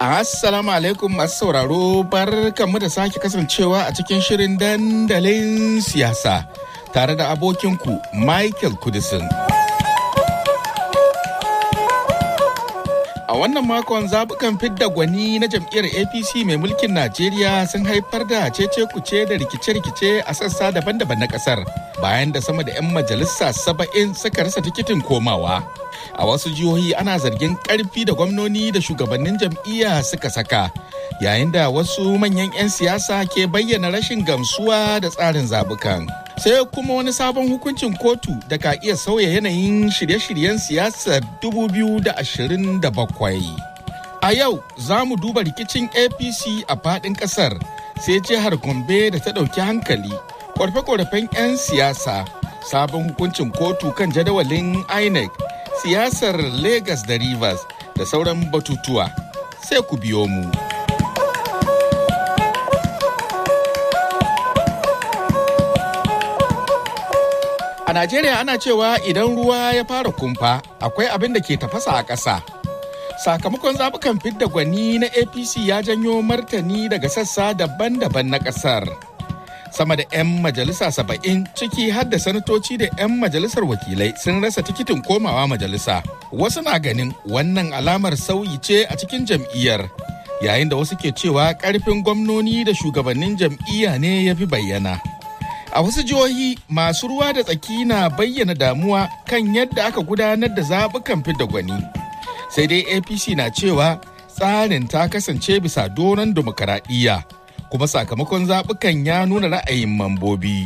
Assalamu alaikum masu sauraro barkanmu da sake kasancewa a cikin shirin dandalin siyasa tare da abokinku Michael Kudisin. A wannan makon zabukan fidda gwani na jam'iyyar APC mai mulkin Najeriya sun haifar da cece kuce da rikice-rikice a sassa daban-daban na kasar bayan da sama da 'yan majalisa saba'in suka rasa tikitin komawa. A wasu jihohi ana zargin karfi da gwamnoni da shugabannin jam'iyya suka saka yayin da wasu manyan 'yan siyasa ke bayyana rashin gamsuwa da tsarin zabukan. sai kuma wani sabon hukuncin kotu da ka iya sauya yanayin shirye-shiryen siyasar 2027. A yau za mu duba rikicin APC a faɗin ƙasar sai jihar Gombe da ta ɗauki hankali, ƙorafe-ƙorafen 'yan siyasa, sabon hukuncin kotu kan jadawalin INEC, siyasar Lagos da Rivers da sauran batutuwa. Sai ku biyo mu. A Najeriya ana cewa idan ruwa ya fara kumfa akwai abin da ke tafasa a ƙasa. Sakamakon zaɓukan fidda gwani na APC ya janyo martani daga sassa daban-daban na ƙasar. Sama da 'yan majalisa saba'in ciki har da sanatoci da 'yan majalisar wakilai sun rasa tikitin komawa majalisa. Wasu na ganin wannan alamar sauyi ce a cikin jam'iyyar. Yayin da wasu ke cewa ƙarfin gwamnoni da shugabannin jam'iyya ne ya fi bayyana. A wasu jihohi masu ruwa da tsaki na bayyana damuwa kan yadda aka gudanar da zaɓukan fidda gwani. Sai dai APC na cewa tsarin ta kasance bisa doron demokaradiyya kuma sakamakon zaɓukan ya nuna ra'ayin mambobi.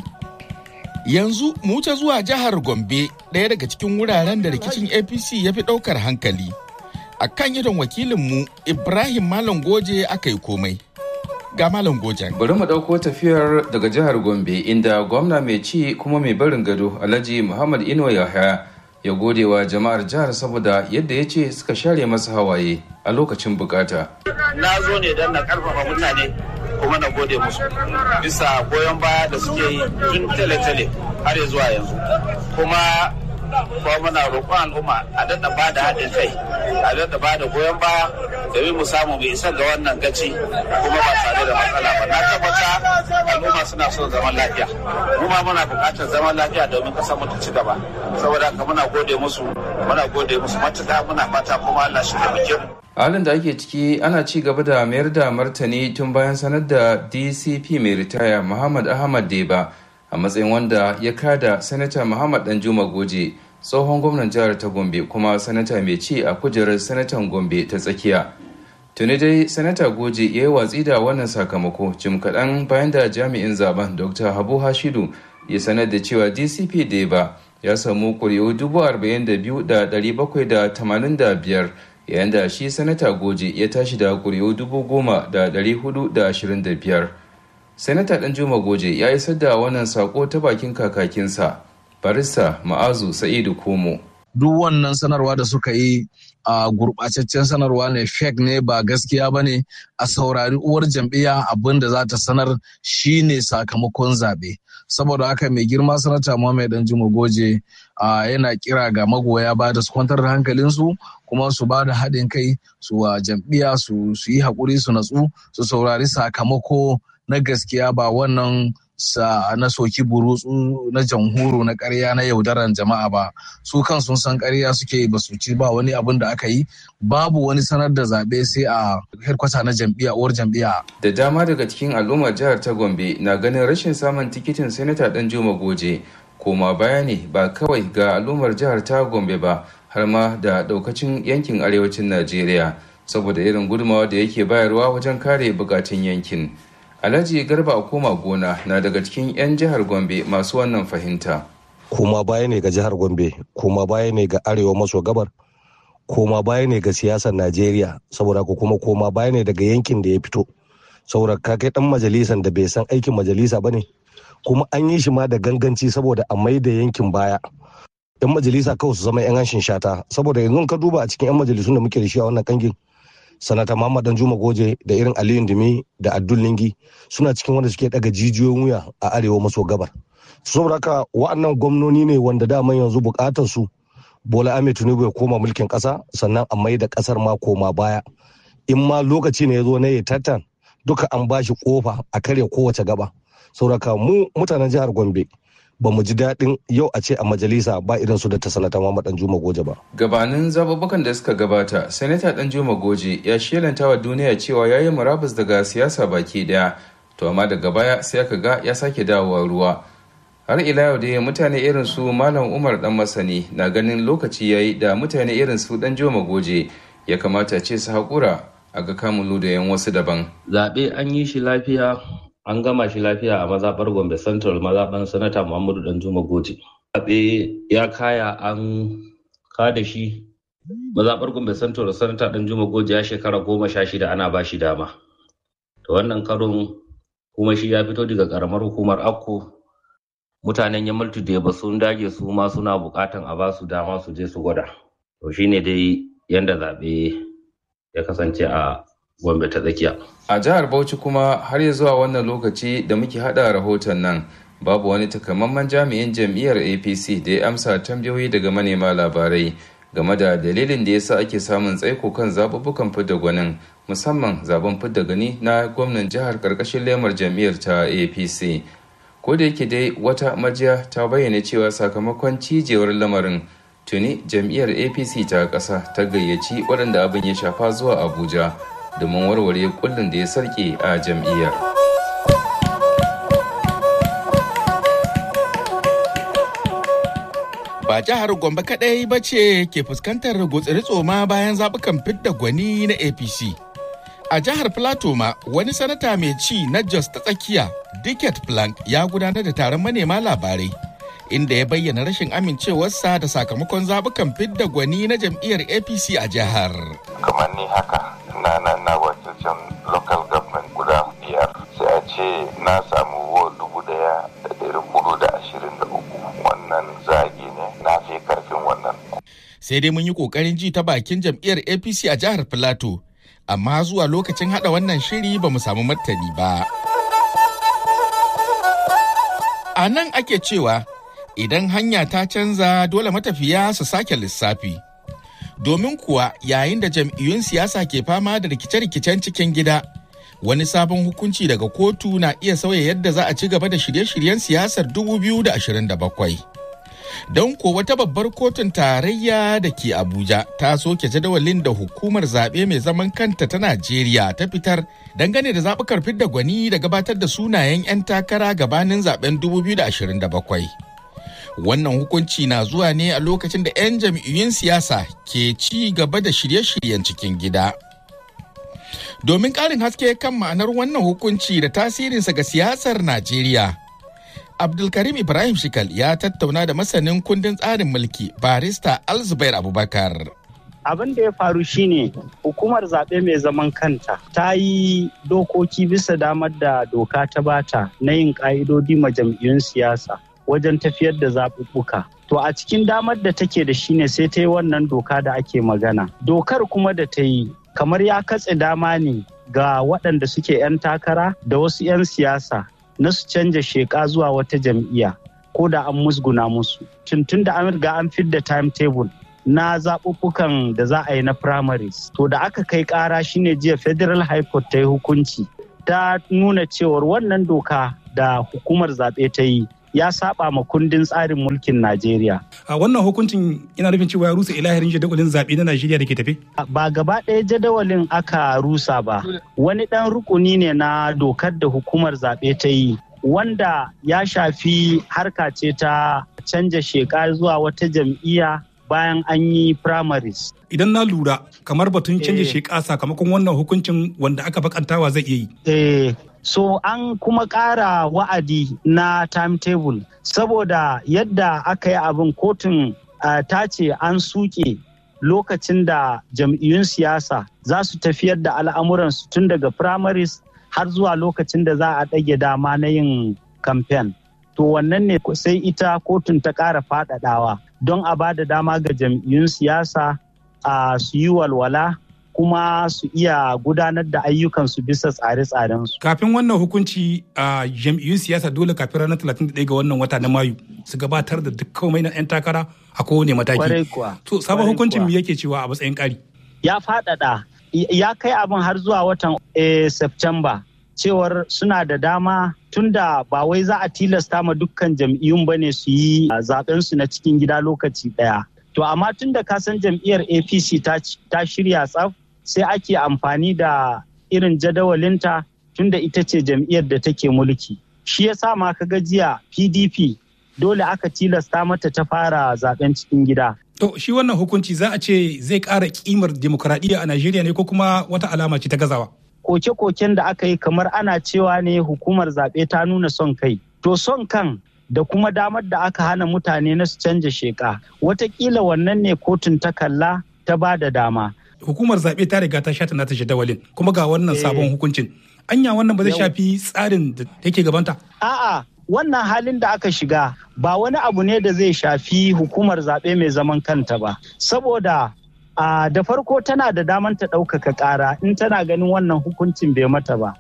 Yanzu mu ta zuwa jihar Gombe ɗaya daga cikin wuraren da rikicin APC ya fi ɗaukar hankali. A kan idon wakilinmu Ibrahim Malam Goje aka yi komai. ga Malam Gojan. Bari mu ɗauko tafiyar daga jihar Gombe inda gwamna mai ci kuma mai barin gado Alhaji Muhammad Ino Yahaya ya gode wa jama'ar jihar saboda yadda ya ce suka share masa hawaye a lokacin bukata. Na zo ne don na karfafa mutane kuma na gode musu bisa goyon baya da suke yi tun tale-tale har zuwa yanzu. Kuma kuma muna roƙon al'umma a daɗa ba da haɗin kai a daɗa ba da goyon baya domin mu samu mu isa ga wannan gaci kuma ba tare da matsala ba na tabbata al'umma suna son zaman lafiya mu ma muna buƙatar zaman lafiya domin ƙasar mu ta ci gaba saboda haka muna gode musu muna gode musu matuƙa muna fata kuma Allah shi taimake mu halin da ake ciki ana ci gaba da mayar da martani tun bayan sanar da dcp mai ritaya muhammad ahmad deba a matsayin wanda ya kada sanata muhammad danjuma goje tsohon gwamnan jihar ta gombe kuma sanata mai ci a kujerar sanatan gombe ta tsakiya tuni dai sanata goje ya yi watsi da wannan sakamako jim kaɗan bayan da jami'in zaben dr habu hashidu ya sanar da cewa dcp deba ya samu ƙuri'u biyar yayin da shi sanata goje ya tashi da ƙuri'u biyar. Sanata Danjuma Goje ya isar da wannan sako ta bakin kakakinsa, barista Ma'azu Sa'idu Komo. Duk wannan sanarwa da suka yi a gurɓataccen sanarwa ne fake ne ba gaskiya ba ne a saurari uwar jam'iyya abin da za ta sanar shine sakamakon zaɓe. Saboda haka mai girma sanata Muhammad Danjuma Goje yana kira ga magoya ba da su kwantar da hankalinsu kuma su ba da haɗin kai su wa jam'iyya su yi haƙuri su natsu su saurari sakamako na gaskiya ba wannan sa na soki burutsu na jamhuru na ƙarya na yaudaran jama'a ba su kan sun san ƙarya suke ba su ci ba wani abin da aka yi babu wani sanar da zaɓe sai a headkwata na jam'iyya uwar jam'iyya. da dama daga cikin al'ummar jihar ta gombe na ganin rashin samun tikitin sanata dan juma goje koma baya ne ba kawai ga al'ummar jihar ta gombe ba har ma da daukacin yankin arewacin najeriya saboda irin gudunmawa da yake bayarwa wajen kare bukatun yankin alhaji garba koma gona na daga cikin 'yan jihar gombe masu wannan fahimta koma baya ne ga jihar gombe koma baya ne ga arewa maso gabar koma baya ne ga siyasar najeriya saboda ko kuma koma baya ne daga yankin da ya fito saboda ka kai dan majalisan da bai san aikin majalisa ba ne kuma an yi shi ma da ganganci saboda a mai da yankin baya yan majalisa kawai su zama yan hanshin shata saboda yanzu ka duba a cikin yan majalisun da muke da shi a wannan kangin sanata muhammad dan juma goje da irin aliyu dumi da abdul lingi suna cikin wanda suke daga jijiyoyin wuya a arewa maso gabar saboda haka wa'annan gwamnoni ne wanda daman yanzu bukatar su bola ahmed tinubu ya koma mulkin kasa sannan a mai da kasar ma koma baya in ma lokaci ne ya zo na ya tattan duka an bashi kofa a karya kowace gaba sauraka mu mutanen jihar gombe ba mu ji daɗin yau a ce a majalisa ba irin su da ta sanata Muhammad Danjuma Goje ba. Gabanin zababukan da suka gabata, Sanata Danjuma Goje ya shelanta wa duniya cewa ya yi murabus daga siyasa baki daya, to amma daga baya sai aka ga ya sake dawowa ruwa. Har ila yau dai mutane irin su Malam Umar Dan Masani na ganin lokaci yayi da mutane irin su Danjuma Goje ya kamata ce su haƙura a ga kamun ludayen wasu daban. Zaɓe an yi shi lafiya an gama shi lafiya a mazaɓar gombe central mazaɓar sanata muhammadu danjuma goje zaɓe ya kaya an kada shi mazaɓar gombe central sanata danjuma goje ya shekara goma sha shida ana ba shi dama da wannan karon kuma shi ya fito daga karamar hukumar akko mutanen yamaltu da ba sun dage su ma suna buƙatan a ba su dama su je su gwada to shine dai yanda zaɓe ya kasance a Gombe ta tsakiya. A jihar Bauchi kuma har ya zuwa wannan lokaci da muke hada rahoton nan babu wani takamaiman jami'in jam'iyyar APC da ya amsa tambayoyi daga manema labarai game da dalilin da yasa ake samun tsaiko kan zaɓuɓɓukan fidda gwanin musamman zaben fidda gani na gwamnan jihar karkashin lemar jam'iyyar ta APC. Ko da yake dai wata majiya ta bayyana cewa sakamakon cijewar lamarin tuni jam'iyyar APC ta ƙasa ta gayyaci waɗanda abin ya shafa zuwa Abuja. domin warware kullum da ya sarke a jam'iyyar. Ba jihar Gombe kaɗai ba ce ke fuskantar gutsiri tsoma bayan zaɓukan fidda gwani na APC. A jihar Plateau ma wani sanata mai ci na Jos ta tsakiya, Dicket Plank ya gudanar da taron manema labarai. Inda ya bayyana rashin amincewarsa da sakamakon zaɓukan fidda gwani na jam'iyyar APC a jihar. Kamar ni haka, na na na wakilcin local government guda biyar sai a ce na samu wo dubu daya da dari hudu da ashirin da uku wannan zagi ne na fi karfin wannan sai dai mun yi kokarin ji ta bakin jam'iyyar apc a jihar filato amma zuwa lokacin hada wannan shiri ba mu samu martani ba a nan ake cewa idan hanya ta canza dole matafiya su sake lissafi domin kuwa yayin da jam'iyyun siyasa ke fama da rikice-rikicen cikin gida wani sabon hukunci daga kotu na iya sauya yadda za a ci gaba da shirye-shiryen siyasar 2027 don ko wata babbar kotun tarayya da ke abuja ta soke jadawalin da hukumar zaɓe mai zaman kanta ta najeriya ta fitar dangane da zaɓukar fidda gwani da gabatar da sunayen 'yan takara gabanin zaben 2027 wannan hukunci na zuwa ne a lokacin da 'yan jam'iyyun siyasa ke ci gaba da shirye-shiryen cikin gida. Domin ƙarin haske kan ma'anar wannan hukunci da tasirinsa ga siyasar Najeriya, Abdulkarim Ibrahim Shikal ya tattauna da masanin kundin tsarin mulki barista Alzubair Abubakar. abin da ya faru shine hukumar zaɓe mai zaman kanta ta yi dokoki bisa damar da doka ta bata na yin ƙa'idodi ma jam'iyyun siyasa wajen tafiyar da zaɓuɓɓuka. To a cikin damar da take da shi ne sai ta yi wannan doka da ake magana. Dokar kuma da ta yi kamar ya katse dama ne ga waɗanda suke 'yan takara da wasu 'yan siyasa na su canja sheƙa zuwa wata jam'iyya ko da an musguna musu. Tuntun da an riga an fidda timetable na zaɓuɓɓukan da za a yi na primaries. To da aka kai ƙara shine jiya Federal High Court ta yi hukunci ta nuna cewar wannan doka da hukumar zaɓe ta yi ya saba ma kundin tsarin mulkin Najeriya. A wannan hukuncin yana nufin cewa ya rusa ilahirin jadawalin zaɓe na Najeriya da ke tafe? Ba gaba ɗaya jadawalin aka rusa ba. Wani ɗan rukuni ne na dokar da hukumar zaɓe ta yi wanda ya shafi harka ce ta canja sheka zuwa wata jam'iyya bayan an yi primaries. Idan na lura kamar batun canja sheka sakamakon wannan hukuncin wanda aka bakantawa zai iya yi. Eh, so an kuma ƙara wa'adi na timetable saboda yadda aka yi abin kotun uh, ta ce an suke lokacin da jam'iyyun siyasa za su tafiyar da al'amuransu tun daga primaries har zuwa lokacin da za a ɗage dama na yin kamfen. To wannan ne sai ita kotun ta ƙara faɗaɗawa don a ba da dama ga jam'iyyun siyasa a su yi walwala kuma su iya gudanar da ayyukansu bisa tsare-tsarensu. Kafin wannan hukunci a jam'iyyun siyasa dole kafin ranar 31 ga wannan wata na Mayu su gabatar da duk komai na 'yan takara a kowane mataki. Kwarai kuwa. To sabon hukuncin me yake cewa a matsayin ƙari? Ya faɗaɗa ya kai abin har zuwa watan September cewar suna da dama tunda ba wai za a tilasta ma dukkan jam'iyyun ba ne su yi zaben su na cikin gida lokaci ɗaya. To amma tunda ka san jam'iyyar APC ta shirya tsaf sai ake amfani da irin jadawalinta tunda ita ce jam'iyyar da take mulki. Shi ya sa ma ka jiya PDP dole aka tilasta mata ta fara zaben cikin gida. To shi wannan hukunci za a ce zai ƙara kimar demokuraɗiyya a Najeriya ne ko kuma wata alama ce ta gazawa? Koke-koken da aka yi kamar ana cewa ne hukumar zaɓe ta nuna son kai. To son kan da kuma damar da aka hana mutane na su canja sheka. Watakila wannan ne kotun ta kalla ta ba da dama. Hukumar zaɓe ta riga ta shata nata jadawalin kuma ga wannan sabon hukuncin. Anya wannan ba zai shafi tsarin da yake gabanta? A'a, wannan halin da aka shiga ba wani abu ne da zai shafi hukumar zaɓe mai zaman kanta ba saboda a da farko tana da daman ta ɗaukaka ƙara in tana ganin wannan hukuncin bai mata ba.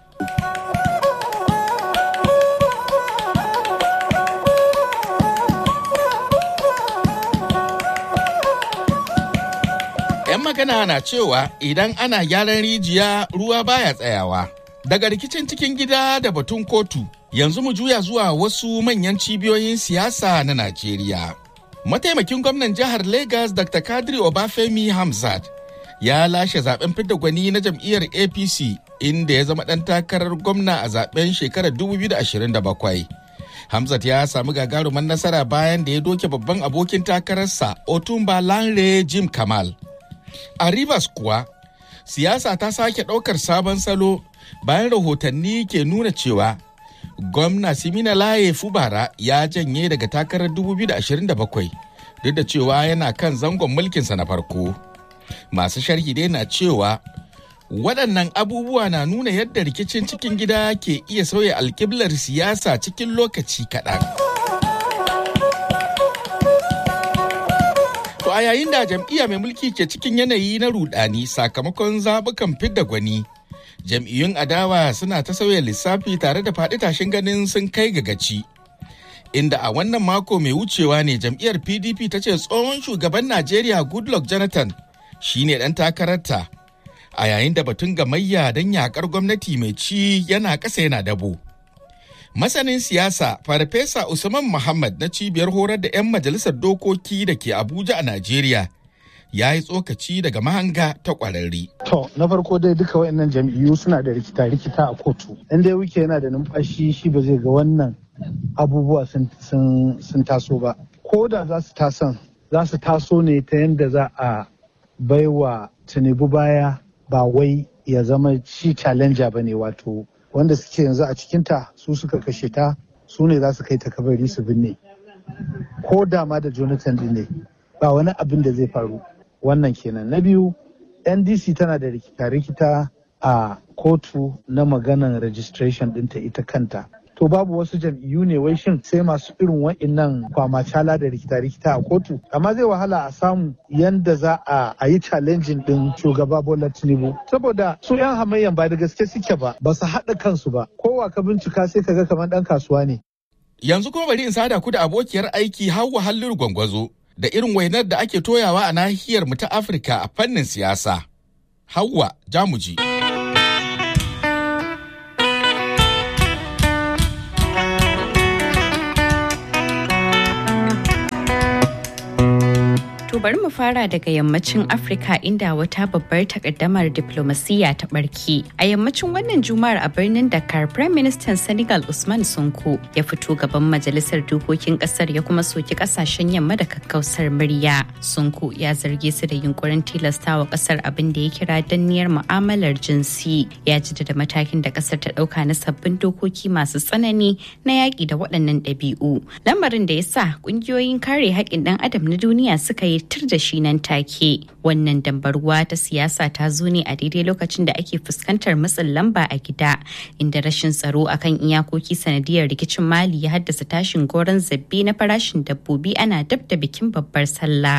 ‘Yan magana na cewa idan ana gyaran rijiya ruwa baya tsayawa. Daga rikicin cikin gida da batun kotu, yanzu mu juya zuwa wasu manyan cibiyoyin siyasa na Najeriya. Mataimakin gwamnan jihar Legas Dr. Kadri Obafemi Hamzat ya lashe zaben fidda gwani na jam'iyyar APC inda ya zama ɗan takarar gwamna a zaben shekarar 2027. Hamzat ya samu gagaruman nasara bayan da ya doke babban abokin takararsa Otumba Lanre Jim Kamal. A Rivers kuwa, siyasa ta sake ɗaukar sabon salo bayan rahotanni ke nuna cewa gwamna simina laye fubara ya janye daga takarar 2027 duk da cewa yana kan zangon mulkinsa na farko masu sharhi dai na cewa waɗannan abubuwa na nuna yadda rikicin cikin gida ke iya sauya alkiblar siyasa cikin lokaci kaɗan. To a yayin da jam'iyya mai mulki ke cikin yanayi na rudani sakamakon zaɓukan fidda gwani. jam'iyyun adawa suna ta sauya lissafi tare da faɗi tashin ganin sun kai ga gaci. Inda a wannan mako mai wucewa ne jam'iyyar PDP ta ce tsohon shugaban Najeriya Goodluck Jonathan shine ɗan takararta. A yayin da batun gamayya don yakar gwamnati mai ci yana ƙasa yana dabo. Masanin siyasa Farfesa Usman Muhammad na cibiyar horar da 'yan majalisar dokoki da ke Abuja a Najeriya ya yi tsokaci daga mahanga ta kwararri. To, na farko dai duka waɗannan jam'iyyu suna da rikita-rikita a kotu. In dai wuke yana da numfashi shi ba zai ga wannan abubuwa sun taso ba. Ko da za su tason, za su taso ne ta yadda za a baiwa Tinubu baya ba wai ya zama shi challenger ba ne wato wanda suke yanzu a cikinta su suka kashe ta su ne za su kai ta kabari su binne. Ko da ma da Jonathan din ne ba wani abin da zai faru. wannan kenan na biyu ndc tana da rikita-rikita a kotu na maganan registration dinta ita kanta to babu wasu jam'iyyu ne wai shin sai masu irin wa'innan kwamacala da rikita-rikita a kotu amma zai wahala a samu yanda za a yi challenging din shugaba bola tinubu saboda su yan hamayyan ba da gaske suke ba ba su haɗa kansu ba kowa ka bincika sai ka ga kamar ɗan kasuwa ne yanzu kuma bari in sada ku da abokiyar aiki hawa halliru gwangwazo da irin wainar da ake toyawa a nahiyar mu ta Afirka a fannin siyasa. Hauwa Jamuji. To bari mu fara daga yammacin Afirka inda wata babbar takaddamar diplomasiya ta barki. A yammacin wannan juma'ar a birnin Dakar, Prime Minister Senegal Usman Sonko ya fito gaban majalisar dokokin kasar ya kuma soki kasashen yamma da kakkausar murya. Sonko ya zarge su da yunkurin tilastawa kasar abin da ya kira danniyar mu'amalar jinsi. Ya da matakin da kasar ta dauka na sabbin dokoki masu tsanani na yaƙi da waɗannan ɗabi'u. Lamarin da ya sa ƙungiyoyin kare haƙƙin ɗan adam na duniya suka yi tir da shi nan take wannan dambarwa ta siyasa ta zo ne a daidai lokacin da ake fuskantar matsin lamba a gida inda rashin tsaro akan iyakoki sanadiyar rikicin mali ya haddasa tashin goron zabbe na farashin dabbobi ana dab da bikin babbar sallah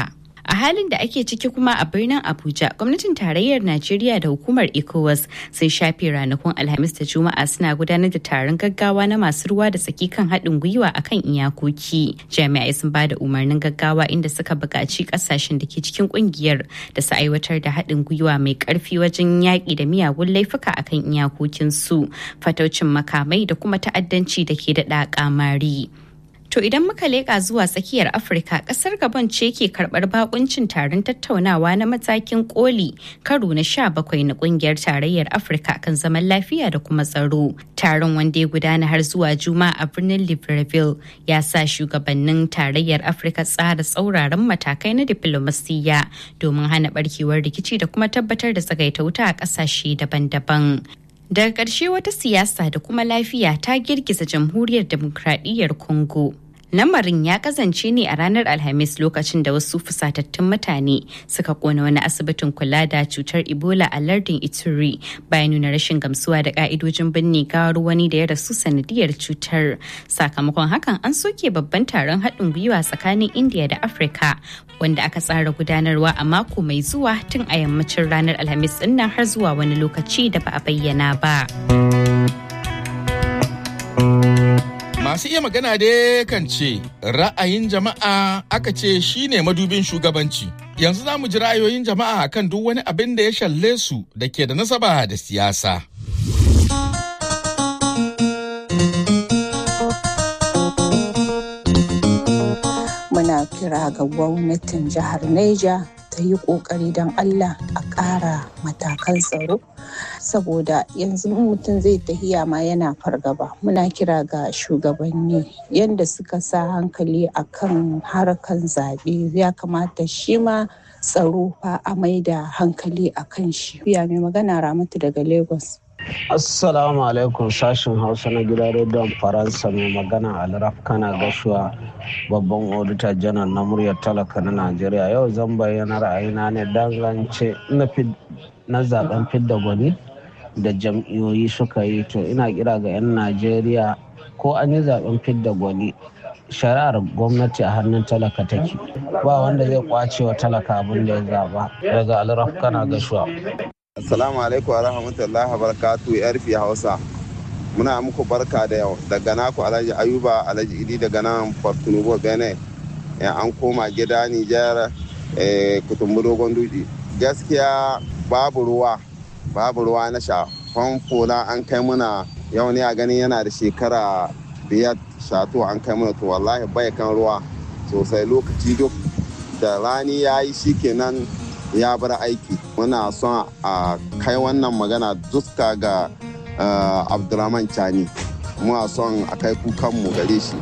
A halin da ake ciki kuma a birnin Abuja, gwamnatin tarayyar Najeriya da hukumar ECOWAS sun shafe ranakun Alhamis da Juma'a suna gudanar da taron gaggawa na masu ruwa da tsaki kan haɗin gwiwa akan iyakoki. Jami'ai sun ba da umarnin gaggawa inda suka buƙaci ƙasashen da ke cikin ƙungiyar da su aiwatar da haɗin gwiwa mai ƙarfi wajen yaƙi da miyagun laifuka akan iyakokinsu, fataucin makamai da kuma ta'addanci da ke daɗa ƙamari. To idan muka leƙa zuwa tsakiyar Afirka, ƙasar Gabon ce ke karɓar bakuncin taron tattaunawa na matakin koli karo na sha bakwai na ƙungiyar tarayyar Afirka kan zaman lafiya da kuma tsaro. Taron wanda ya gudana har zuwa Juma'a a birnin Libreville ya sa shugabannin tarayyar Afirka tsara tsauraran matakai na diflomasiyya domin hana barkewar rikici da kuma tabbatar da tsagaita wuta a ƙasashe daban-daban. Daga ƙarshe wata siyasa da kuma lafiya ta girgiza jamhuriyar demokradiyyar Congo. Lamarin ya kazance ne a ranar Alhamis lokacin da wasu fusatattun mutane suka kona wani asibitin kula da cutar Ebola a lardin Ituri bayan nuna rashin gamsuwa da ka'idojin binne gawar wani da ya rasu sanadiyar cutar. Sakamakon hakan an soke babban taron haɗin gwiwa tsakanin India da Afirka wanda aka tsara gudanarwa a mako mai zuwa tun a yammacin ranar Alhamis ɗin har zuwa wani lokaci da ba a bayyana ba. Masu iya magana dai kan ce ra'ayin jama'a aka ce shine madubin shugabanci. Yanzu za mu ji ra'ayoyin jama'a kan duk wani abin da ya shalle su da ke da nasaba da siyasa. Muna kira ga gwamnatin jihar Neja ta yi ƙoƙari don Allah a ƙara matakan tsaro saboda yanzu mutum zai tahiya ma yana fargaba muna kira ga shugabanni yadda suka sa hankali a kan harkan zaɓe ya kamata shi ma tsaro fa a mai da hankali a kan shi ya mai magana ramatu daga lagos Assalamu alaikum sashen Hausa na gidan rediyon Faransa mai magana Alraf kana gashuwa babban odita janar na muryar talaka na Najeriya yau zan bayyana ra'ayina ne dangance na zaben fidda gwani da jam'iyoyi suka yi to ina kira ga 'yan Najeriya ko an yi zaben fidda gwani shari'ar gwamnati a hannun talaka take ba wanda zai kwace wa talaka abin da ya zaba daga Alraf kana gashuwa. Assalamu alaikum wa rahmatullahi wa barakatu yarfi Hausa. Muna muku barka da yau daga naku Alhaji Ayuba Alhaji Idi daga nan Fortunubo Bene. An koma gida Nijar kutumbu dogon duji. Gaskiya babu ruwa, babu ruwa na sha. Famfo na an kai muna yau ne a gani yana da shekara biyar shato an kai muna to wallahi bai kan ruwa sosai lokaci duk da rani ya yi shikenan ya bar aiki muna son a kai wannan magana duska ga abdulrahman chani muna son a kai kukanmu gare shi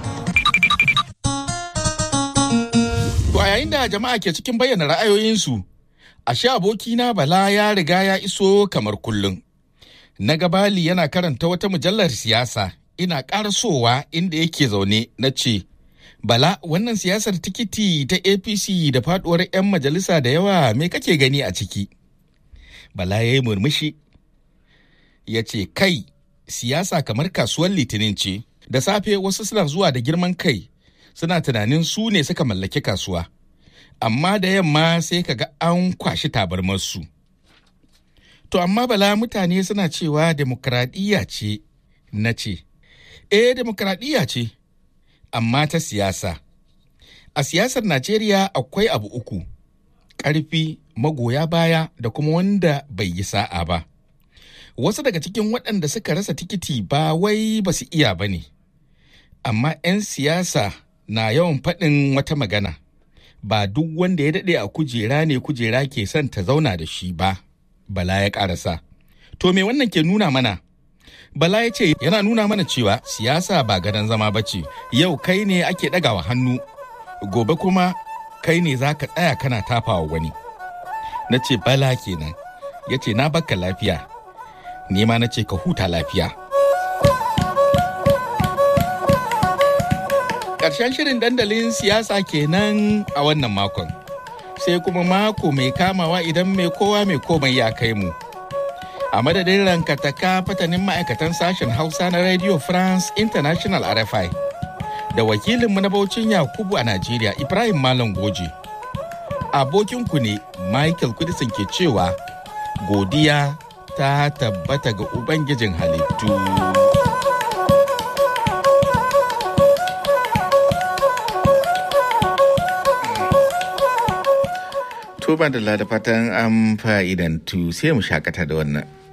To a yayin da jama'a ke cikin bayyana ra'ayoyinsu, ashe abokina Bala ya riga ya iso kamar kullum. Na gabali yana karanta wata mujallar siyasa ina ƙarasowa inda yake zaune na ce, Bala wannan siyasar tikiti ta APC da faduwar 'yan majalisa da yawa me kake gani a ciki? Bala ya yi murmushi. Ya ce, Kai, siyasa kamar kasuwar litinin ce, da safe wasu suna zuwa da girman kai, suna tunanin su ne suka mallaki kasuwa. Amma da yamma sai ka ga an kwashi tabarmarsu. To amma Bala mutane suna cewa demokradiyya ce, na ce, Eh, demokradiyya ce. amma ta siyasa. A siyasar Najeriya akwai abu uku, ƙarfi, magoya baya da kuma wanda bai yi sa'a ba. Wasu daga cikin waɗanda suka rasa tikiti ba wai ba su iya ba ne, amma 'yan siyasa na yawan faɗin wata magana, ba duk wanda ya daɗe a kujera ne kujera ke son ta zauna da shi ba, bala ya ƙarasa. To me wannan ke nuna mana? Bala ya ce yana nuna mana cewa siyasa ba gadon zama ba ce, yau kai ne ake ɗagawa hannu, gobe kuma kai ne za ka tsaya kana tafawa wani. Na ce bala kenan, ya ce na baka lafiya, nema na ce ka huta lafiya. Ƙarshen shirin dandalin siyasa kenan a wannan makon, sai kuma mako mai kamawa idan mai kowa mai komai ya kai mu. a madadin rankataka fatanin ma'aikatan sashen hausa na radio france international rfi da wakilinmu na baucin yakubu a najeriya ibrahim malam goje abokinku ne michael kudisin ke cewa godiya ta tabbata ga ubangijin halittu tuba da fatan an fa'idantu sai mu shakata da wannan